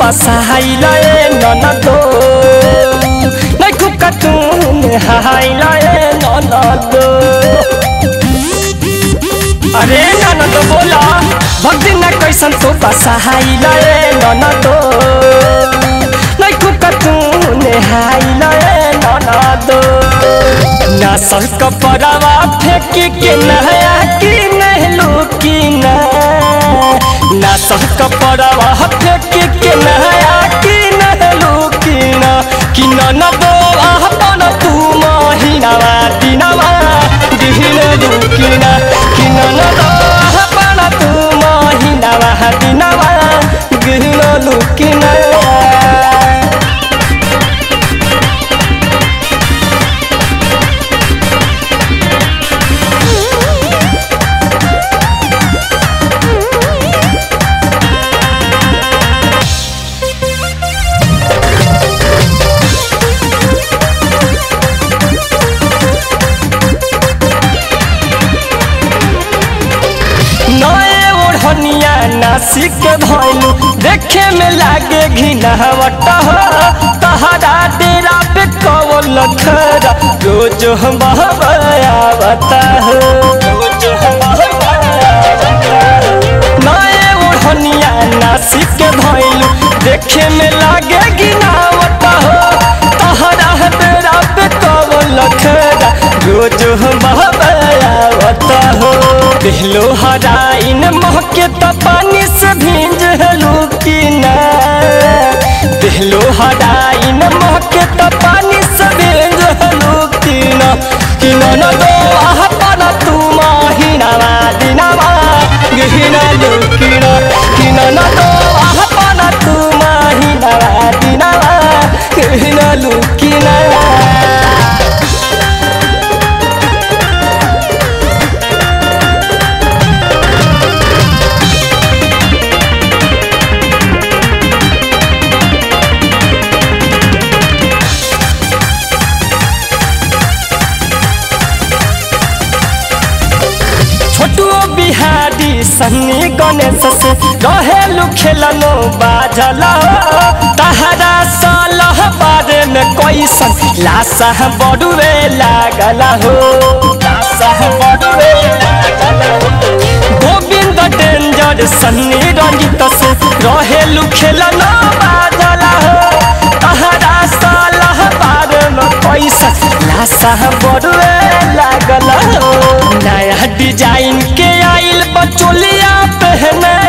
पसाइल ए ननदो नै खुका तुम हाइल ए ननदो अरे ननदो बोला भक्ति न कैसन तो पसाइल ए ननदो नै खुका तुम हाइल ए ननदो ना सक परवा फेंक के नया की नहलू की ना ना सक परवा फेंक के नया की नहलू की ना कि न दो अपन तू महीनावा दिनवा दिहिन दुकिना कि न दो अपन तू महीनावा दिनवा गिहिन लुकिना नए ओढ़निया नासिक के भइलू देखे में लागे घिनहवट हो तहरा डेरा पे कवल खरा रोज हम बहबयावता हो रोज हम बहबयावता हो। नए ओढ़निया नासिक के भइलू देखे में लागे घिनहवट हो तहरा डेरा पे कवल खरा रोज हम बहबयावता हो दिलो हराइन महके त पानी से भींज हलू की ना दिलो हराइन महके त पानी से भींज हलू की ना कि न दो आह पाना तू माहिनावा दिनावा गहिना लुकिना कि न दो आह पाना तू माहिनावा दिनावा गहिना लुकिना छोटुओ बिहारी सन्नी गणेश से रहेलू खेलनो बाजल तहरा सालह बारे में कैसन लाशा बड़ुए लागल हो लाशा बड़ुए लागल हो गोविंद डेंजर सन्नी रंजित से रहेलू खेलनो बाजल हो तहरा सालह बारे में कैसन लाशा बड़ुए लागल हो नया डिजाइन के आइल बचोलिया पहने